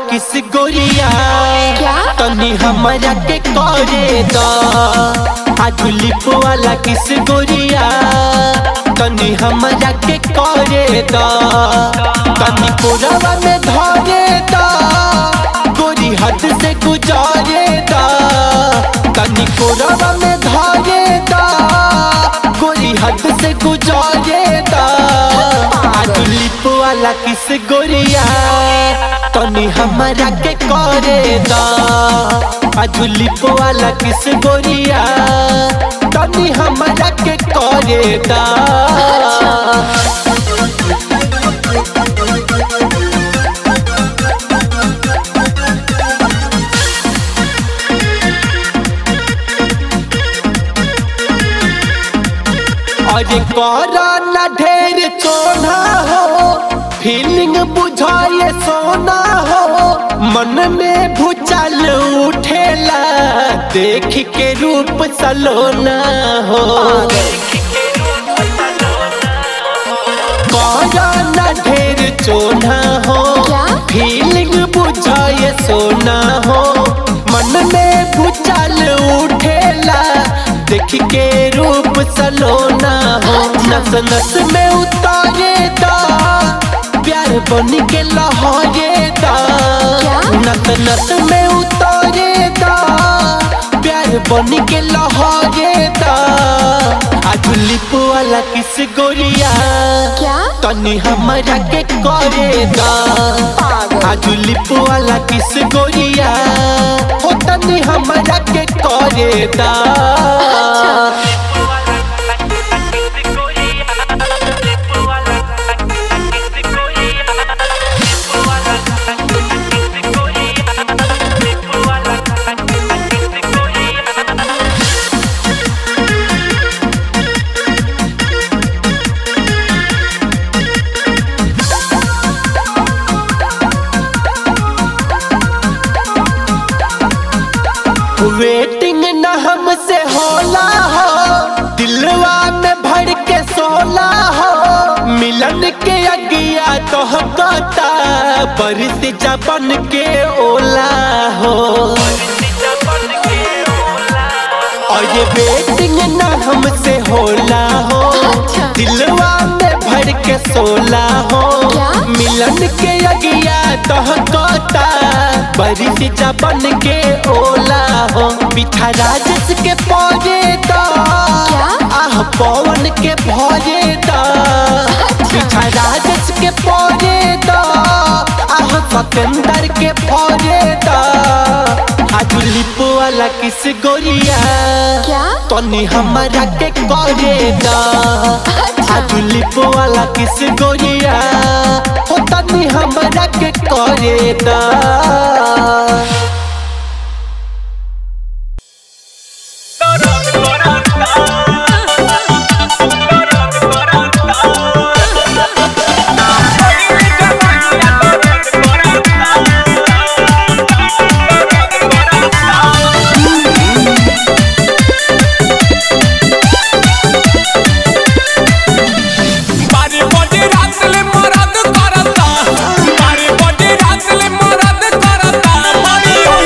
किस गोरिया क्या? तनी हमरा के करे द आज लिप वाला किस गोरिया तनी हमरा के करे द तनी कोरवा में धरे द गोरी हद से गुजारे द तनी कोरवा में धरे द गोरी हद से गुजारे द आज लिप वाला किस गोरिया तनी हमरा के करे द आज लिप वाला किस गोरिया तनी हमरा के करे द अरे करा ना ढेर चोना हो फीलिंग बुझाए सोना हो मन में भूचाल उठेला देख के रूप सलोना हो करा ना ढेर चोना हो क्या? फीलिंग बुझाए सोना हो मन में भूचाल उठेला देख के रूप सलोना हो नस नस में उतारे दा प्यार बन के लहरे दा क्या? नस नस में उतारे दा प्यार बन के लहरे दा आज लिप वाला किस गोरिया क्या तनी हमरा के करे दा पागल आज लिप वाला किस गोरिया हो तनी हमरा के करे दा वेटिंग न हमसे होला हो दिलवा में भर के सोला हो मिलन के अगिया तो कहता बरिस जबन के ओला हो और ये वेटिंग न हमसे होला हो अच्छा। दिलवा में भर के सोला हो क्या? मिलन के अगिया तो कहता बरिस जबन के ओला हो पिठा राजस के पौजे दा क्या? आह पवन के भौजे दा पिठा राजस के पौजे दा आह सतेंदर के भौजे दा आज लिप वाला किस गोरिया क्या तनी हमरा के करे दा अच्छा। आज लिप वाला किस गोरिया हो तनी हमरा के करे दा बारी बड़ी रात ले मरद करता बारी बड़ी रात ले मरद करता बड़ी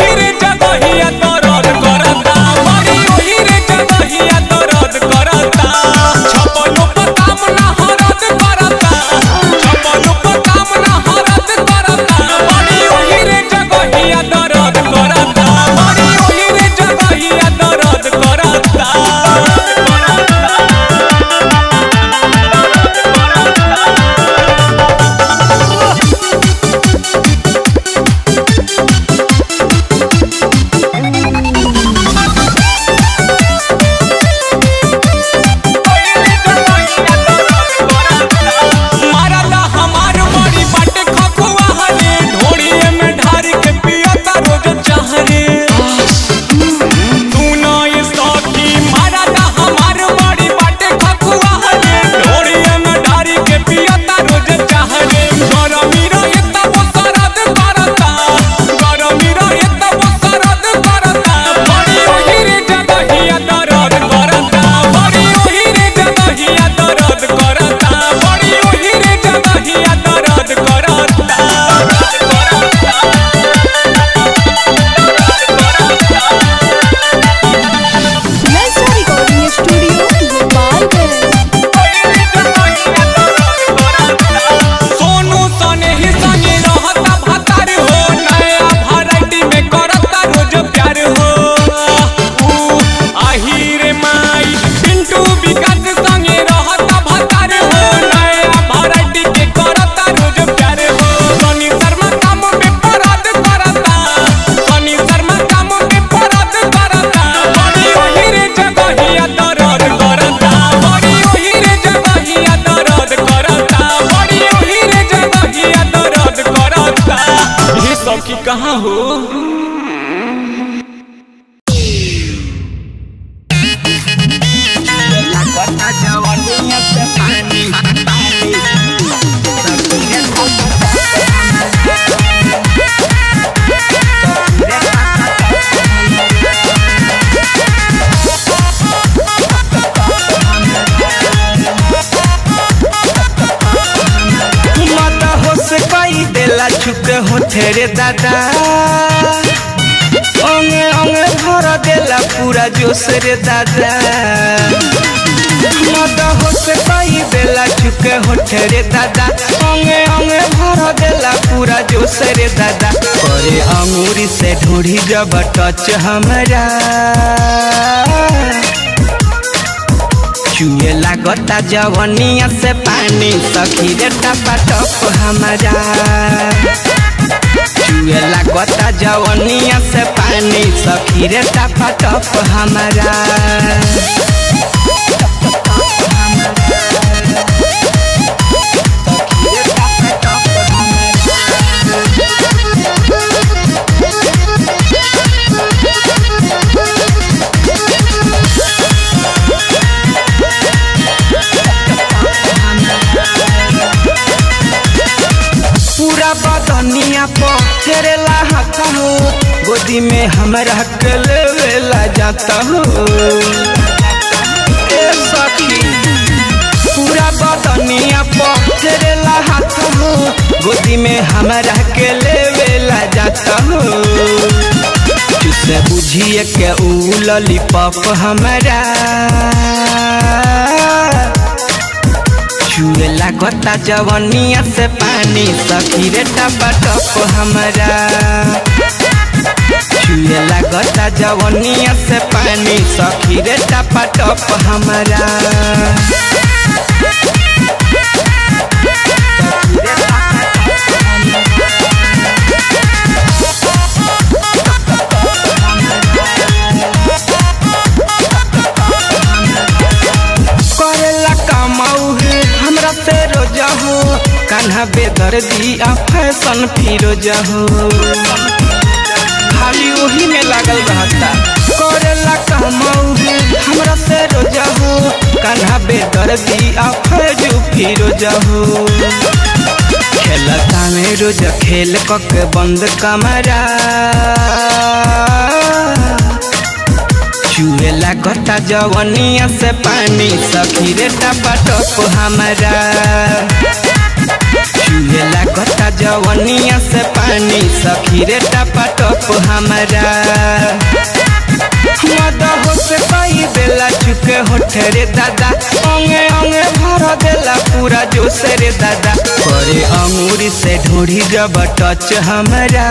हाँ हो माता हो से कई देला छुक हो तेरे दादा अंगे अंगे भर देला पूरा जोश रे दादा माता हो से कई देला छुक हो तेरे दादा अंगे अंगे भर देला पूरा जोश रे दादा करे अंगूरी से ढूढ़ी जब टच हमरा चुए लागता जवनिया से पानी सखी रे टपा टप हमारा चुए लागता जवनिया से पानी सखी रे टपा टप हमारा पूरा बदनिया पर तेरे हाथ हो गोदी में हमरा के लेवेला जाता हो ए सखी पूरा बदनिया पर तेरे हाथ हो गोदी में हमरा के लेवेला जाता हो तुसे बुझिए के ऊ लॉलीपॉप हमरा छुए लागता जवनिया से पानी सखी रे टपा टप हमरा छुए लागता जवनिया से पानी सखी रे टपा टप हमरा करेला कमाऊ है हमरा से रोजा हो कान्हा बेदर दिया फैशन फिरोजा हो खाली वही में लागल रहता करेला कमाऊ है हमरा से रोजा हो कान्हा बेदर दिया फैजू फिरोजा हो खेलता में रोज खेल कक बंद कमरा चुए लागता जवनिया से पानी सखी रे टपा टप हमारा चुए लागता जवनिया से पानी सखी रे टपा टप हमारा मदा हो से कई बेला चुके होठे रे दादा अंगे अंगे भर देला पूरा जोश रे दादा करे अंगूरी से ढूढ़ी जब टच हमारा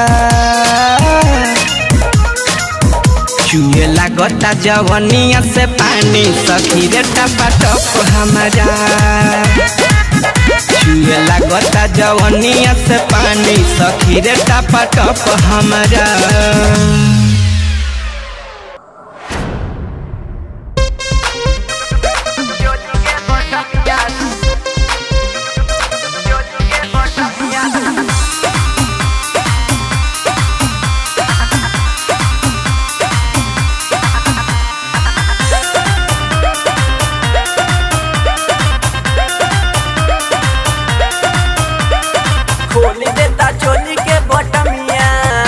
चुए लागता जवनिया से पानी सखी रे टपा टप हमारा चुए लागता जवनिया से पानी सखी रे टपा टप हमारा खोल देता चोली के बटमिया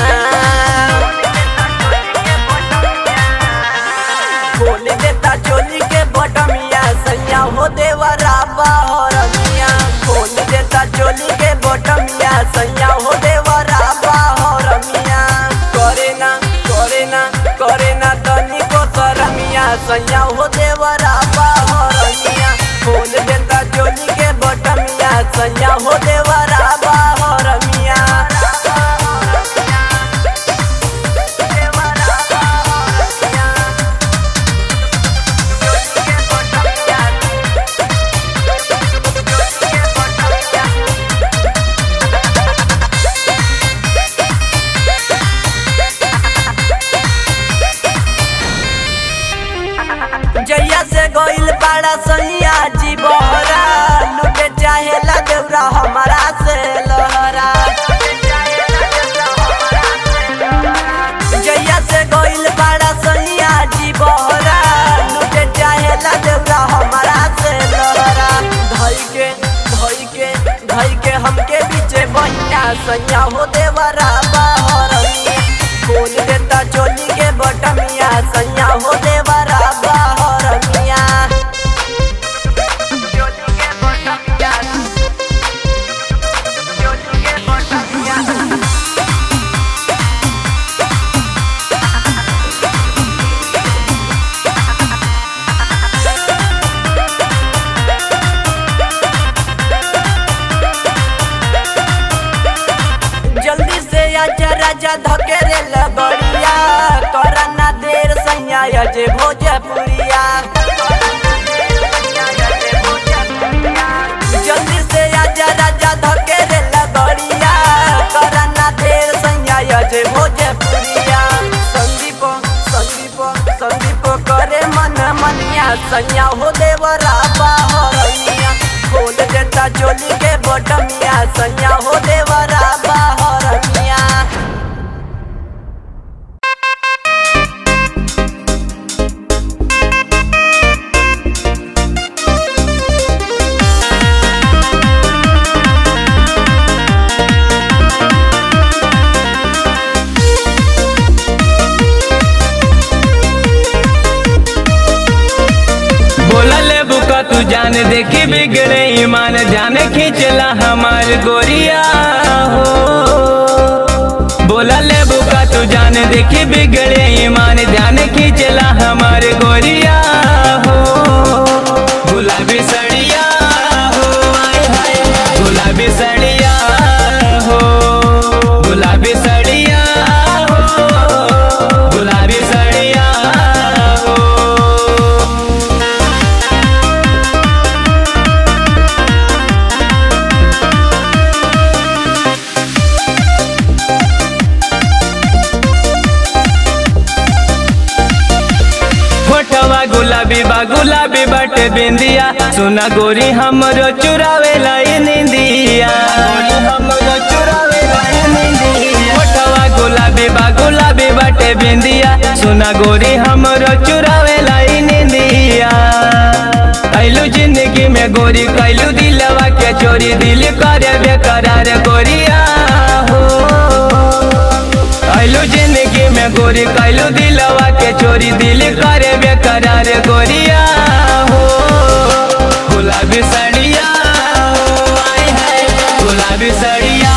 खोल देता चोली के बटमिया सैया हो देवरा बहरमिया खोल देता चोली के बटमिया सैया हो देवरा बहरमिया करे ना करे ना करे ना तनी को सरमिया सैया हो देवरा बहरमिया खोल देता चोली के बटमिया सैया हो देवरा बहरमिया जैया से गइल पाड़ा सैया जी बहरा लुटे चाहेला देवरा हमारा से लहरा गइल बड़ा सैया जी बहरा लुटे चाहेला देवरा हमारा से लहरा धई के धई के धई के हमके बीचे बहिया सैया हो देवरा बहरमिया खोल देता चोली के बटमिया सैया हो देवरा बहरमिया चोली के बटमिया चोली के बटमिया जल्दी से आजा राजा धकेरे लगड़िया करा ना देर सैया अजे भोजपुरिया जल्दी से आजा राजा धकेरे लगड़िया करा ना देर सैया अजे भोजपुरिया संदीप संदीप संदीप करे मन मनिया सैया हो देवरा बाहरिया खोल देता चोली के बटमिया सैया हो देवरा बाहरिया बोला ले बुका तू जान देखी बिगड़े ईमान जाने खींचला हमार गोरिया हो बोला ले बुका तू जान देखी बिगड़े ईमान जाने खींचला हमार गोरिया हो गुलाबी सड़िया हो आय हाय गुलाबी सड़िया हो गुलाबी सड़िया हो गुलाबी सड़िया हो फोटवा गुलाबी बा गुलाबी बट बिंदिया सुना गोरी हमरो चुरावे लाई निंदिया फोटवा गुलाबी बा गुलाबी बट बिंदिया सुना गोरी हमरो चुरावे लाई निंदिया कैलू जिंदगी में गोरी कैलू दिलवा के चोरी दिल करे बेकरार गोरिया हो कैलू जिंदगी में गोरी कैलू दिलवा के चोरी दिल करे बेकरार गोरिया हो गुलाबी सड़िया हो आय हाय गुलाबी सड़िया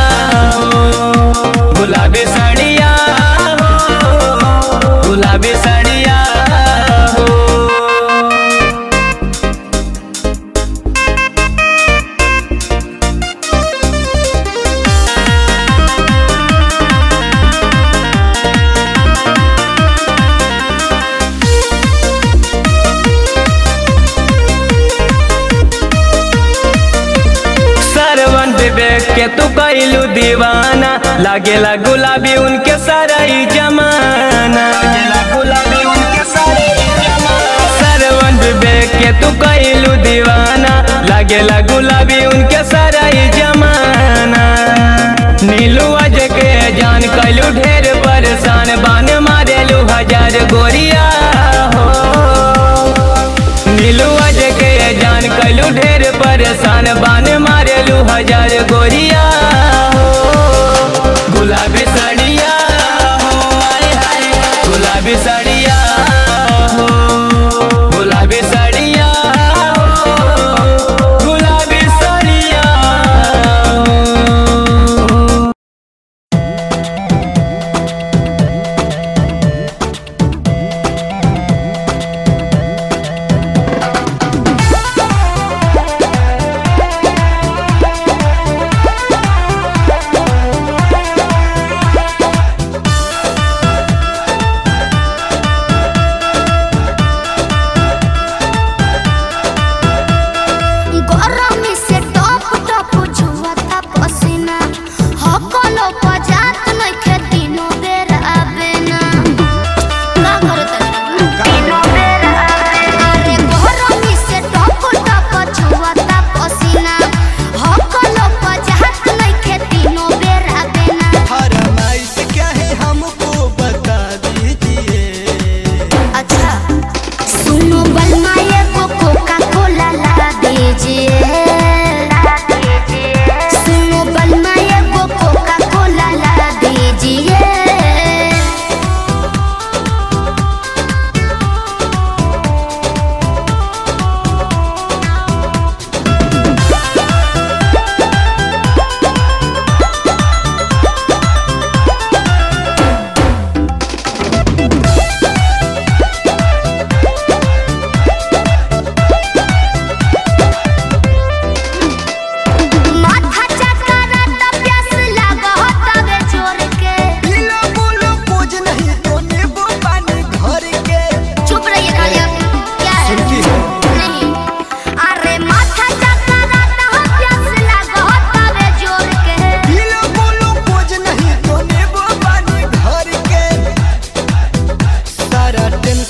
हो गुलाबी सड़िया हो गुलाबी सड़िया हो सरवन विवेक के तू कैलू दीवाना लागेला गुलाबी उनके सारा ही जमाना गुलाबी उनके सारा सरवन विवेक के तू कैलू दीवाना लागेला गुलाबी उनके सारा ही जमाना नीलू अज के जान कैलू ढेर परेशान बान मारेलू हजार गोरिया हो नीलू अज के जान कैलू ढेर परेशान बान मारेलू हजार गोरिया हो गुलाबी साड़िया हो आय हाय गुलाबी साड़िया हो गुलाबी साड़िया हो गुलाबी साड़िया हो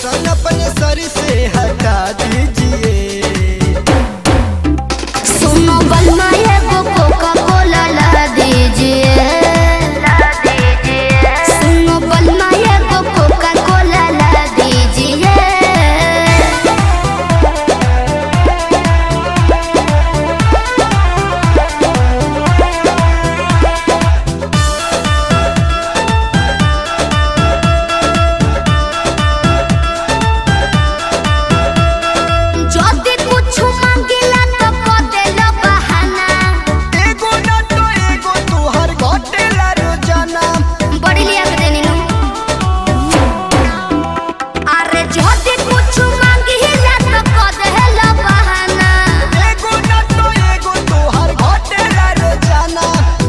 टेंशन अपने सर से हटा दीजिए सुनो बलमा एगो कोका कोला ला दीजिए सुनो बलमा एगो कोका कोला ला दीजिए যদি कुछ मांगिला तो को देलो बहाना एगो ना तो एगो तुहर घटेला रोजाना बड़ी लिया के देनी नु अरे যদি कुछ मांगिला तो को देलो बहाना एगो ना तो एगो तुहर घटेला रोजाना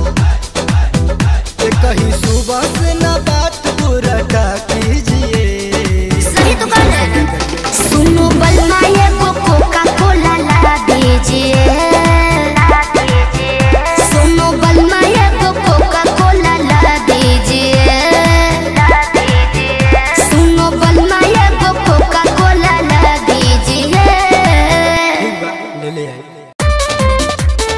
ए कहीं सुबह से ना बात पूरा का कीजिए सही तो कर रहे हैं सुनो बलमा एगो कोका कोला ला दीजिए सुनो बलमा एगो कोका कोला ला दीजिए सुनो बलमा एगो कोका कोला ला दीजिए ले ले आई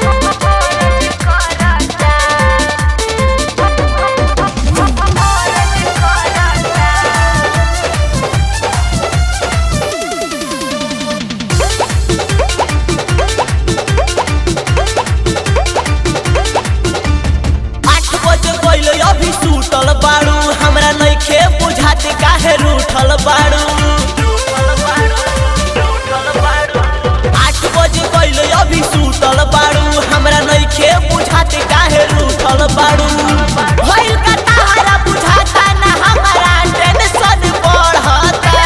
आठ बजे गइल अभी सुतल बाड़ू हमरा नइखे बुझात काहे रूठल बाड़ू आठ बजे गइल अभी सुतल बाड़ू हमरा नइखे बुझात काहे रूठल बाड़ू भइल का तारा बुझाता ना हमरा टेंशन बढ़ता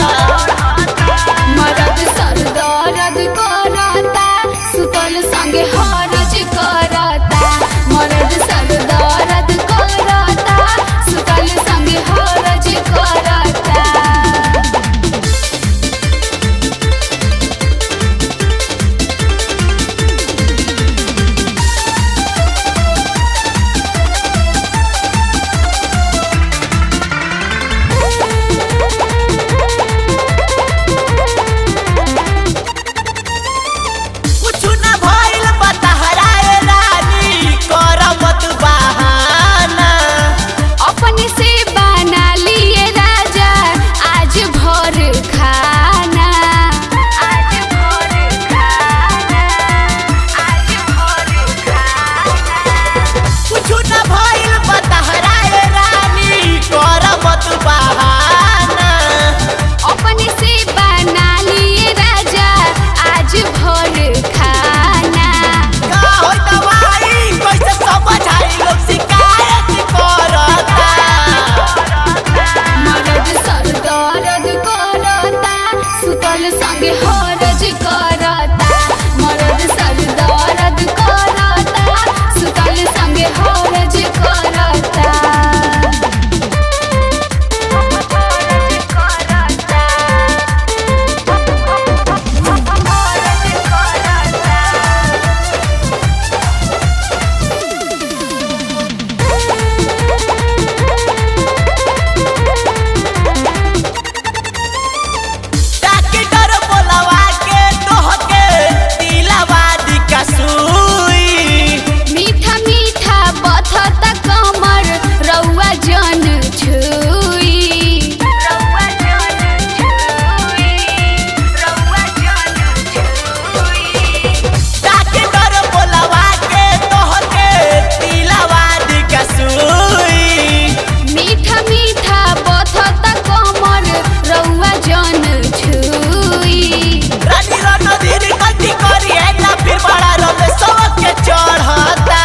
मरद सर दर्द करता सुतल संगे हरज करता मरद सर दर्द करता सुतल संगे हरज करता कुछ ना भइल बतहरा ए रानी कर मत बहाना अपने से बना लिए राजा आज भर खाना आज भर खाना आज भर खाना कुछ ना भइल बतहरा ए रानी कर मत बहाना अपने से बना लिए राजा आज भर खाना का होई दवाई कैसे समझाई लोग शिकायत करता मरद सर दर्द करता सुतल संगे हरज करता मरद सर दर्द करता सुतल संगे हरज करता डॉक्टर बोलवा के तोहके दिलवा दी का सुई मीठा मीठा बथता कमर रउआ जन छुई रउआ जन छुई रउआ जन छुई डॉक्टर बोलवा के तोहके दिलवा दी का सुई मीठा मीठा बथता कमर रउआ जन छुई रानी रणधीर गलती करी है ना फिर बड़ा रब सबके चढ़ता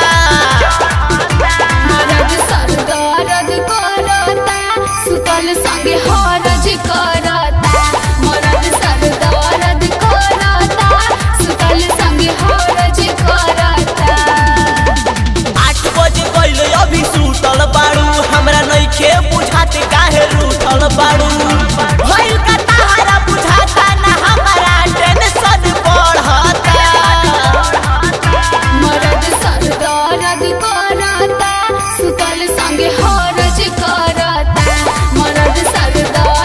मरद सर दर्द करता सुतल संगे हरज करता मरद सर दर्द करता सुतल संगे हरज करता आठ बजे गइल अभी सुतल बाड़ू हमरा नइखे बुझात काहे रूठल बाड़ू भइल का तारा बुझाता ना हमरा टेंशन बढ़ता मरद सर दर्द करता सुतल संगे हरज करता मरद सर दर्द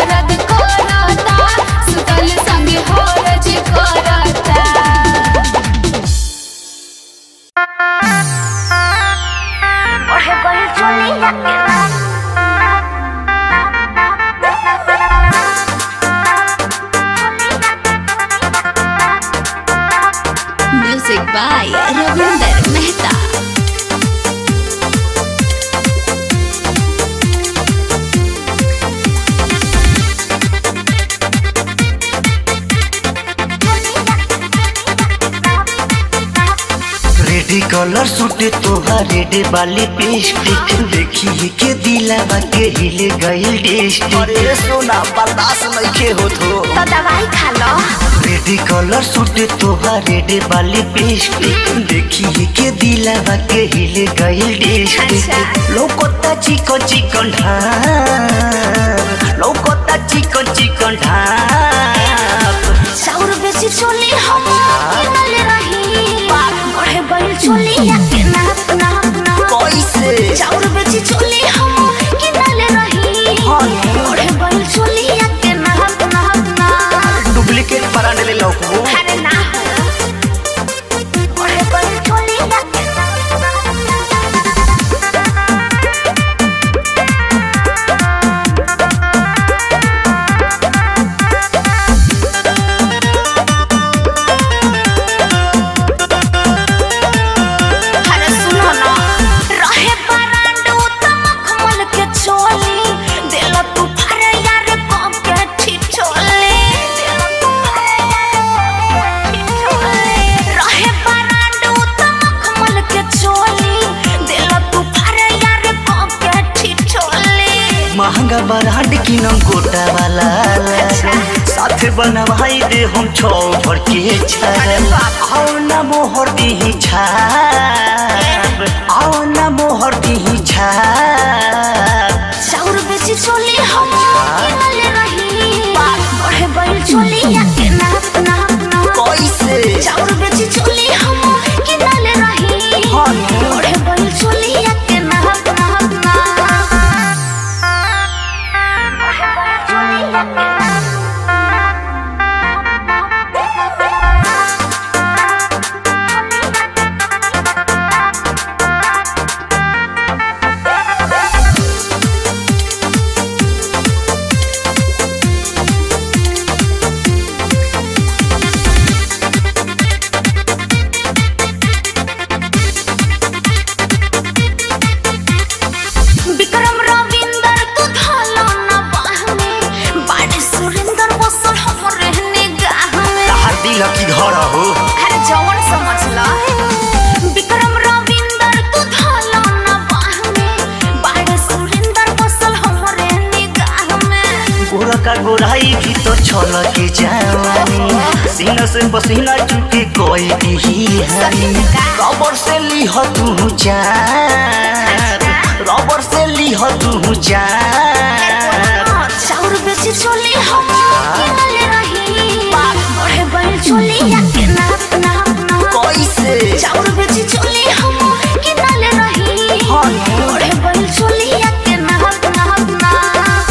by Ravinder Mehta. Red colour सूटे तोहार रेडे वाली पेस्टिक देखिए के दिलावा के हिले गइल डिस्ट्रिक्ट अरे सोना बर्दाश्त नहीं होत हो तो दवाई खा लो रेडी कलर सूटे तोहार रेडे वाली पेस्टिक देखिए के दिलावा के हिले गइल डिस्ट्रिक्ट लौकोता चिकन चिकन ढाप लौकोता चिकन चिकन ढाप चाउर बेची चोली हम किनले रही बढ़े बैल चोली या के नाप नाप नाप कैसे चाउर बेची चोली हम किनले रही बढ़े बैल चोली या के नाप नाप नाप डुप्लीकेट परांड ले लौकबो अरे ना बढ़े बैल चोली या के नाप अरे सुनो ना रहे बरांडू तमखमल के चोली दिल तू फरे यार कम के ठिठोले दिल तू फरे यार ठिठोले रहे बरांडू तमखमल के चोली दिल तू फरे यार कम के ठिठोले महंगा बराड की नम गोटा वाला साथे बनवाई दे हम छौ भर के छाप आओ ना मोहर दी छाप आओ ना मोहर दी छाप चाउर बेची चोली हम किनले रही बढ़े बैल चोली या के नाप नाप नाप कैसे चाउर बेची चोली हम किनले रही बढ़े बैल चोली या के नाप नाप नाप बढ़े बैल चोली या के नाप विक्रम रविंदर तू धालो ना बाह में बाड़े सुरेंदर बसल हम रहने गाह में तहार दिल की घर हो अरे जवन समझ ला विक्रम रविंदर तू धालो ना बाह में बाड़े सुरेंदर बसल हम रहने गाह में गोरा का गोराई भी तो छल के जवानी सीना से पसीना चुके कोई दी हनी रबर से लीह तू जान रबर से लीह तू जान चाउर बेची चोली हम किनले रही बढ़े बैल चोली या के नाप नाप नाप कैसे चाउर बेची चोली हम किनले रही बढ़े बैल चोली या के नाप नाप नाप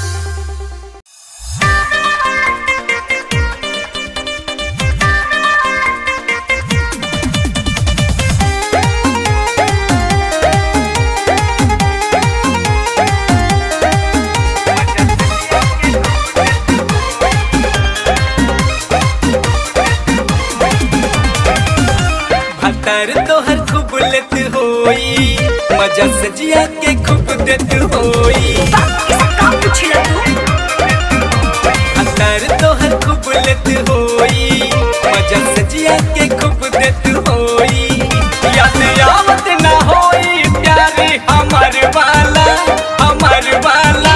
भतर तोहर खूब लेत होई मजा से जिया के खूब देत होई भतर तोहर खूब लेत होई मजा से जिया के खूब देत होई याद आवत ना होई प्यारे हमर वाला हमर वाला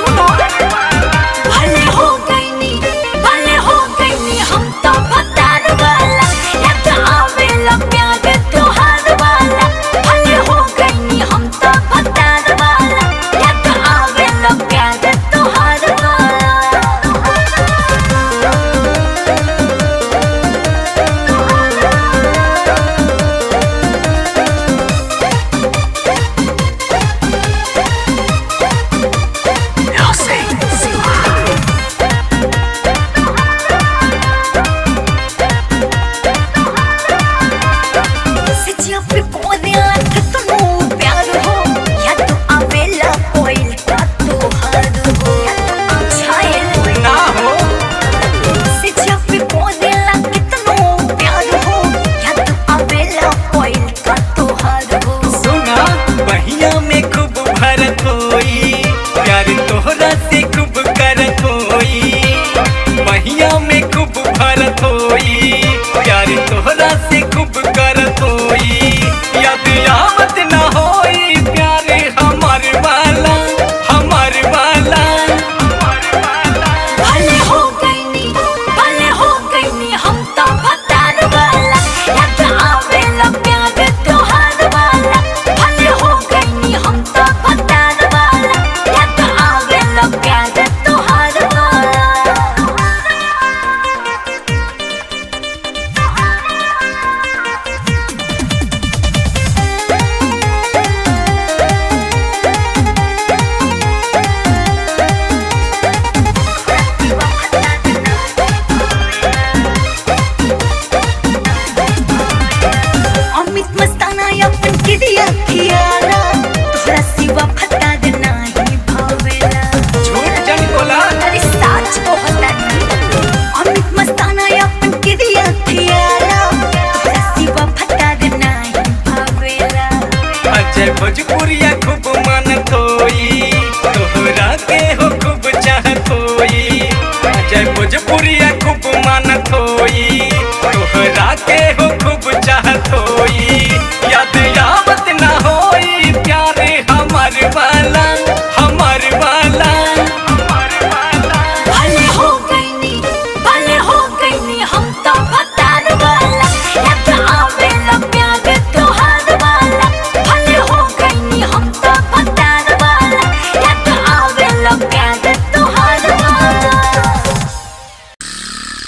भले हो गईनी भले हो गईनी हम तो पतार वाला याद आवेला प्यार तोहार वाला भले हो गईनी हम तो पतार वाला याद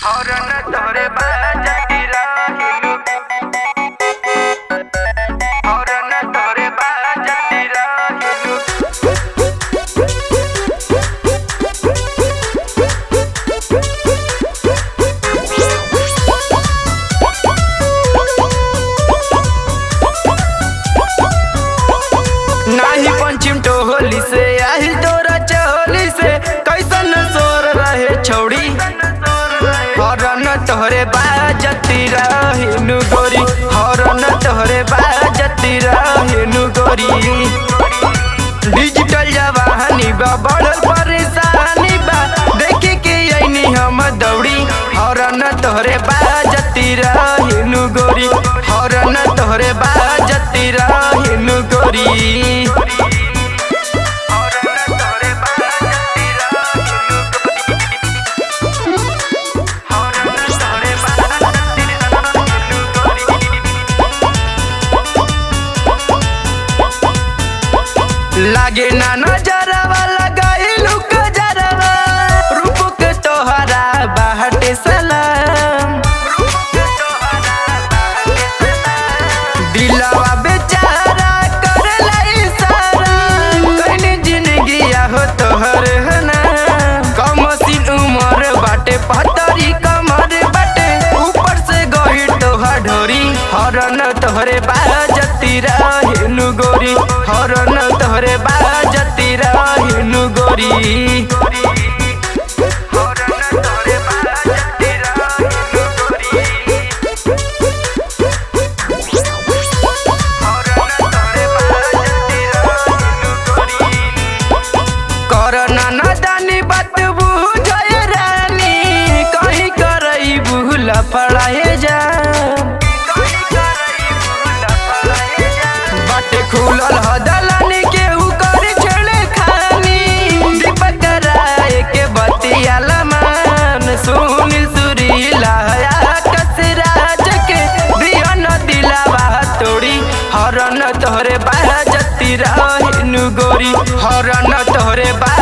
हरन तोरे बाजती रहिलू हरन तोरे बाजती रहिलू नाही पंचिम टोहली से आहिल तोरा चहोली से कैसन सोर रहे छौड़ी हरन तोहरे बाजती रहिनु गोरी हरन तोहरे बाजती रहिनु गोरी डिजिटल जवानी बा बढ़ल परेशानी बा देखे के ऐनी हम दौड़ी हरन तोहरे बाजती रहिनु गोरी हरन तोहरे बाजती रहिनु गोरी लागे ना नजरवा लगाइलू गजरवा रूप के तोहरा बाहटे सलाम दिलवा बेचारा करला इशारा कइने जिंदगिया हो तोहर हना कम सीन उमर बाटे पतरी कमर बाटे ऊपर से गही तोहर ढोरी हरन तोहरे बाजती रहेनु गोरी हरन तोहरे बाजती रहेनु गोरी हरन तोहरे बाजती रहेनु गोरी करना नदानी बात बुझे रानी कहीं करई भूल पड़ाए जा बाटे खुलल हदलानी के उकर छेड़े खानी दीपक राय के बतिया लमान सुनील सुरीला कसराज के दिया न दिलावा तोड़ी हरन तोहरे बाजती रहिनु गोरी हरन तोहरे बा